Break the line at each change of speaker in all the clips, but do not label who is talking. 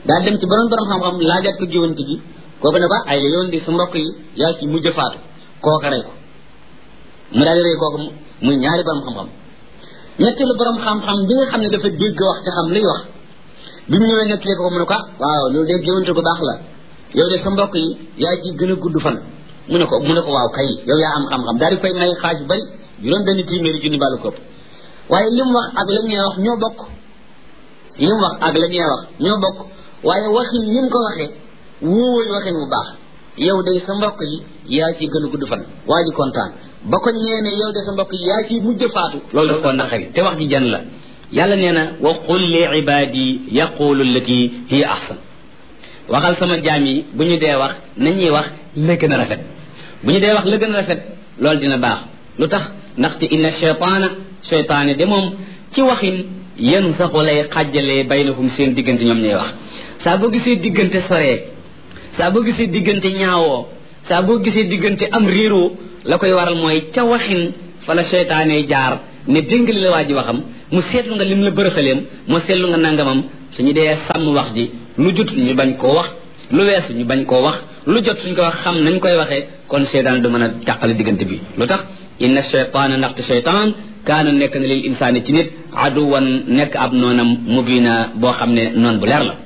daal dem ci borom borom xam-xam laajaat ko géwante gi kooku ne ko ay la yoon di sa mbokk yi yaa ci mujj faatu kooka rey ko mu daal di rey kooku muy ñaari borom xam-xam ñetteelu borom xam-xam bi nga xam ne dafa dégg wax te xam liy wax bi mu ñëwee nettalee ko mu ne ko waaw loolu de géwante bu baax la yow de sa mbokk yi yaa ci gën a gudd fan mu ne ko mu ne ko waaw kay yow yaa am xam-xam daal di koy may xaaj bu bari juróom benn téeméeri junni bàllu kopp waaye li mu wax ak la ñuy wax ñoo bokk li mu wax ak la ñuy wax ñoo bokk waaye waxin ni mu ko waxee wóowul waxin bu baax yow de sa mbokk yi yaa ci gën a gudd fan waa ji kontaan ba ko ñeene yow de sa mbokk yi yaa ci mujj faatu loolu daf koo naqari te wax ji jan la yàlla nee na wa qul li ibadi yaqulu allati hiya ahsan waxal sama jaam yi bu ñu dee wax nañuy wax la gën a rafet bu ñu dee wax la gën a rafet loolu dina baax lu tax ndaxte inna cheytaana cheytaane de moom ci waxin yan saxu lay xàjjalee baynahum seen diggante ñoom ñuy wax saa boo gisee diggante soree saa boo gisee diggante ñaawoo saa boo gisee diggante am réeroo la koy waral mooy ca waxin fa la cheytaane jaar ne déngali la waa ji waxam mu seetlu nga lim la bërëxaleem mu seetlu nga nangamam suñu dee sàmm wax ji lu jot ñu bañ koo wax lu weesu ñu bañ koo wax lu jot suñ ko wax xam nañ koy waxee kon seytaan du mën a tàqale diggante bi lu tax inna cheytaana ndaxte cheytaan kaana nekk na lil insaani ci nit aduwan nekk ab noonam mubina boo xam ne noon bu leer la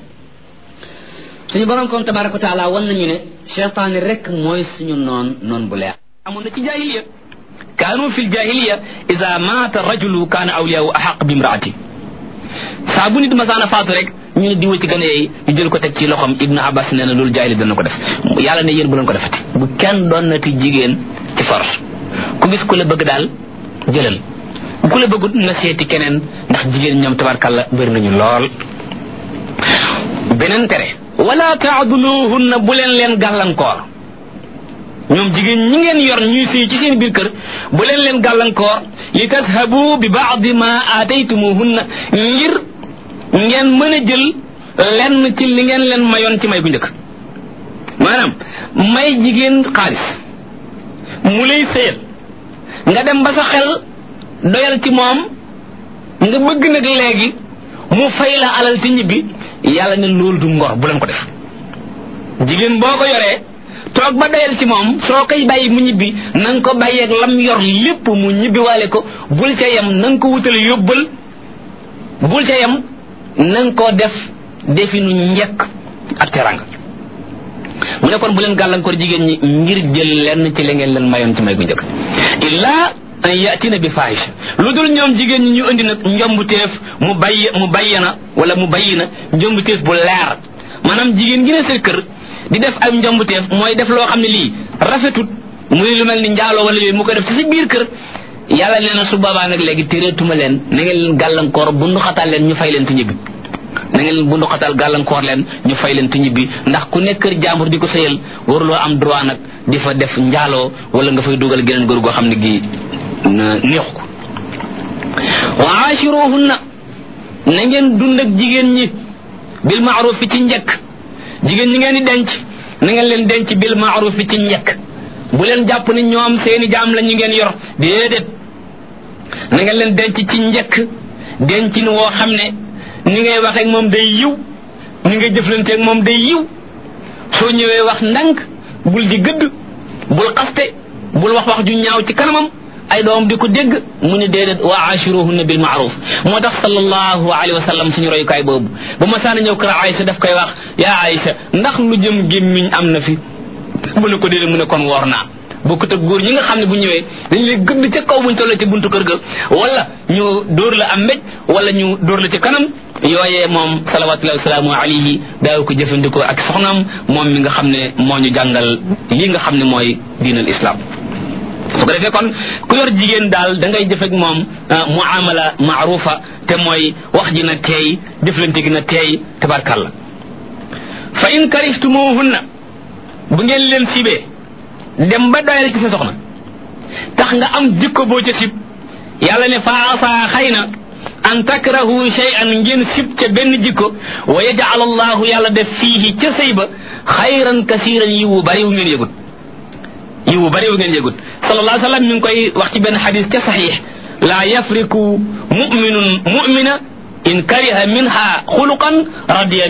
suñu borom kon tabaraka wa taala wan nañu ne cheytaani rek mooy suñu noon noon bu leer
amoon na ci jahiliya kaanu fi ljahiliya ida maata rajulu kaana awliyaahu axaq bi imraati saa bu nit masaana faatu rek ñu ne diwa ci gën a yeey ñu jël ko teg ci loxom ibnu abbas nee na loolu jaahili dana ko def yàlla ne yéen bu leen ko defati bu kenn doon nati jigéen ci force ku gis ku la bëgg daal jëlal ku la bëggut nga seeti keneen ndax jigéen ñoom tabarkàlla bëri nañu lool beneen tere wala taaduluhunna bu leen leen gàllankoor ñoom jigéen ñi ngeen yor ñuy sëy ci seen biir kër bu leen leen gàllankoor li tashabu bi baadi ma aataytumuhunna ngir ngeen mën a jël lenn ci li ngeen leen mayoon ci may gu njëkk maanaam may jigéen xaalis mu lay sëyal nga dem ba sa xel doyal ci moom nga bëgg nag léegi mu fay la alal ci ñibbi yàlla ne loolu du ngor bu leen ko def jigéen boo ko yoree toog ba doyal ci moom soo koy bàyyi mu ñibbi na nga ko bàyyeeg lam yor lépp mu ñibbi waale ko bul ca yem na nga ko wutal yóbbal bul ca yem na nga koo def definu njekk ak teranga mu ne kon bu leen gàllankoor jigéen ñi ngir jël lenn ci li ngeen leen mayoon ci may gu njëkk illaa an yatina bi fahisha lu dul ñoom jigéen ñi ñu indi nag njombuteef mu bayy mu bayyana wala mu bayyi na njombuteef bu leer maanaam jigéen gi ne sa kër di def ay njombuteef mooy def loo xam ne lii rafetut muy lu mel ni njaaloo wala yooyu mu koy def ci si biir kër yàlla nee na su boobaa nag léegi téreetuma leen na ngeen leen gàllankoor bundu xatal leen ñu fay leen te ñibbi na ngeen leen bundu xatal gàllankoor leen ñu fay leen te ñibbi ndax ku nekk kër jàmbur di ko sëyal waruloo am droit nag di fa def njaaloo wala nga fay dugal geneen góor goo xam ne gi neexu ko wa aashiruhunna na ngeen dund ak jigéen ñi bil maaruf fi ci njëkk jigéen ñi ngeen di denc na ngeen leen denc bil maaruf fi ci njëkk bu leen jàpp ne ñoom seeni jaam la ñu ngeen yor déedéet na ngeen leen denc ci njëkk dencin woo xam ne ni ngay waxeek moom day yiw ni ngay jëflanteeg moom day yiw soo ñëwee wax ndànk bul di gëdd bul xaste bul wax wax ju ñaaw ci kanamam ay doom di ko dégg mu ne déedéet wa ashiruhunna bil maaruf moo tax sallallahu alayhi wa sallam suñu royukaay boobu ba ma saana ñëw kër Aïcha daf koy wax yaa Aïcha ndax lu jëm gémmiñ am na fi mu ne ko déedéet mu ne kon woor naa bokkut ak góor ñi nga xam ne bu ñëwee dañu lay gëdd ca kaw buñ tollee ci buntu kër ga wala ñu dóor la am mbéj wala ñu dóor la ci kanam yooyee moom salawatullahi wasalaamu alayhi daaw ko jëfandikoo ak soxnaam moom mi nga xam ne moo ñu jàngal lii nga xam ne mooy diinal islam su ko defee kon ku yor jigéen daal da ngay jëf ak moom muamala maarufa te mooy wax ji na teey jëflante gi na teey tabarkalla fa in kariftumuhunna bu ngeen leen sibee dem ba doyal ci sa soxna tax nga am jikko boo ca sib yàlla ne fa asa xëy na an takrahu shay'an ngeen sib ca benn jikko wa yaj'al allahu yàlla def fiihi ca sëy ba xayran kasiran yiwu bari wu ngeen yëgut yiwu bari wu ngeen yëgut sallallahu alayhi wa sallam mi ngi koy wax ci benn xadis ca saxiix laa yafriku muminun mumina in kariha minha xuluqan radiya